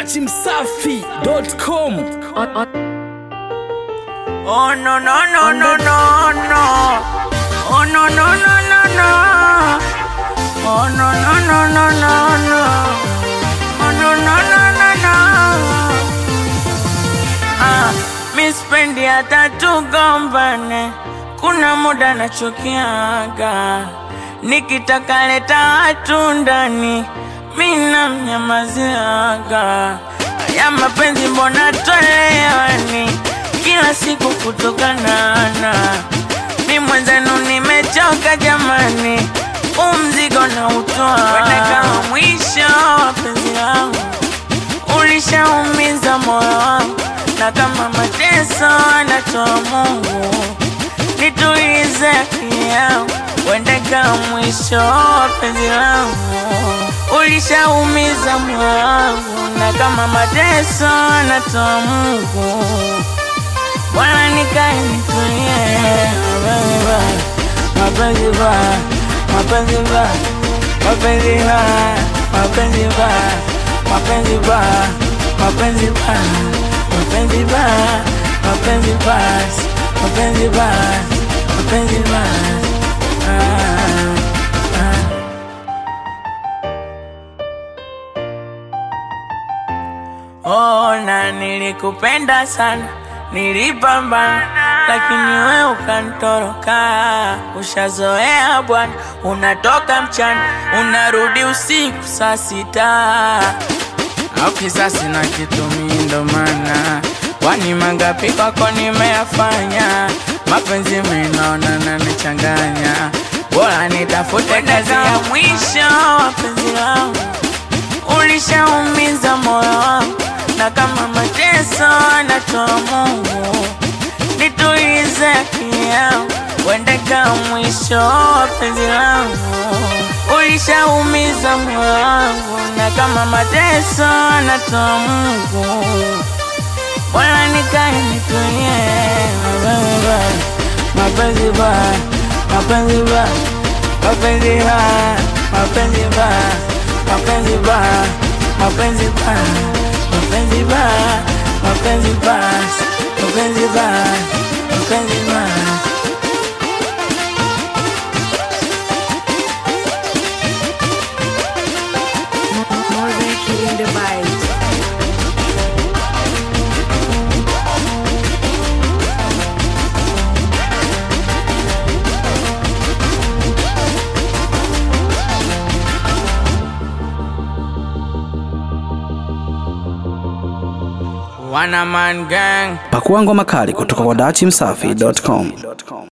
dachimsafi.com Oh no no no no no no. Oh no no no no no. Oh no no no no no no. Oh no no no no no. Ah, mi spendi hata tugombane, kuna muda nachukiaga, nikitaka leta watu ndani, mi namnyamaziaga. Ya mapenzi mbona toleani kila siku kutokanana, mi mwenzenu nimechoka jamani, umzigo na utoa kwenda kama mwisho wa penzi langu ulishaumiza moyo wangu, na kama mateso anatoa Mungu, nitulize akili yangu, uende kama mwisho wa penzi langu. Ulishaumiza moyo wangu, na kama mateso anatoa Mungu, bwana nikae nitulie. Mapenzi baya, mapenzi baya, mapenzi baya, mapenzi baya, mapenzi baya, mapenzi baya, mapenzi baya, mapenzi baya, mapenzi baya, mapenzi baya. Ah, ah. Oh, na nilikupenda sana, nilipambana, lakini we ukantoroka. Ushazoea bwana, unatoka mchana, unarudi usiku saa sita. Au kisasi na kitu mimi ndo maana kwani mangapi kwako nimeyafanya, mapenzi mimi naona nanichanganya, bora nitafute kazi ya mwisho wa penzi langu ulishaumiza moyo wangu, na kama mateso anatoa Mungu, nitulize akili yangu, uende kama mwisho wa penzi langu. Ulishaumiza moyo wangu, na kama mateso anatoa Mungu, bwana nikae nitulie. Mapenzi baya, mapenzi baya, mapenzi baya, mapenzi baya, mapenzi baya, mapenzi baya, mapenzi baya, mapenzi baya, mapenzi baya, mapenzi baya. More than killing the vibes. Wana man gang pakua ngoma kali kutoka kwa dachimsafi.com